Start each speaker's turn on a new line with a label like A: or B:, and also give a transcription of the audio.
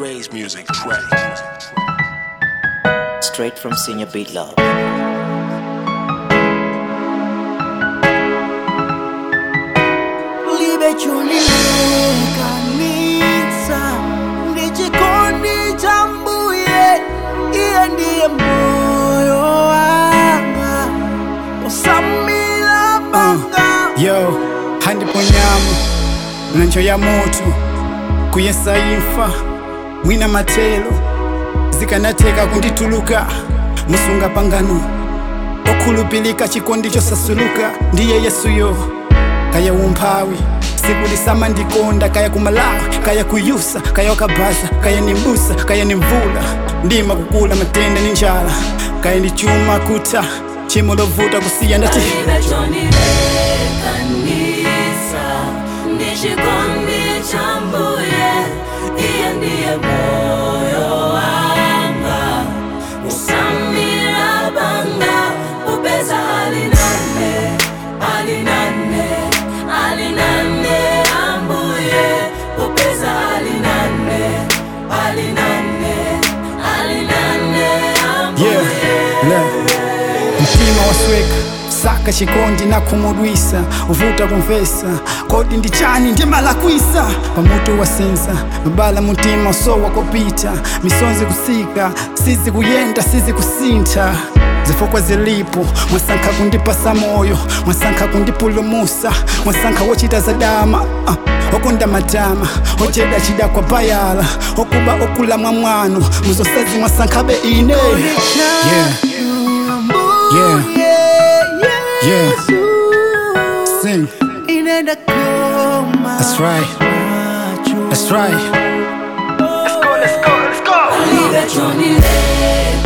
A: Ray's music track.
B: Straight from Senior Beat Love.
C: libechulilekanisa ndichikondi cha mbuye iye ndiye moyo wanga usamila banga
D: yo handiponyamo nanjo ya moto kuyesa imfa mwina matelo zikanateka kundituluka musunga pangano okhulupilika chikondi chosasuluka ndiye yesuyo kaya umphawi sikulisama ndikonda kaya kumalawi kaya kuyusa kaya wakabaza kaya ni mbusa kaya ni mvula ndima kukula matenda ni njala kaya ni chuma kuta chimo lovuta kusiya ndati
E: Nimechonilekanisa ndichikondi cha mbuye iye ndiye moyo wanga usamira banga upeza alinane alinane alinane ambuye upeza alinane alinane alinane ambuye
D: yeah. Le. mtima wasweka saka chikondi na kumudwisa uvuta kumvesa kodi ndi chani ndimalakwisa pamutu wasenza mabala mutima sowa kopita misonzi kusika sizi kuyenda sizi kusintha zifukwa zilipo mwasankha kundipasa moyo mwasankha kundipulumusa mwasankha wochita zadama uh, okonda matama ocheda chida kwa bayala okuba okula mwamwano muzosezi mwasankhabe ine yeah. Yeah. Yeah. Sing.
C: inenda koma
D: That's right. That's right.
E: Libechonileka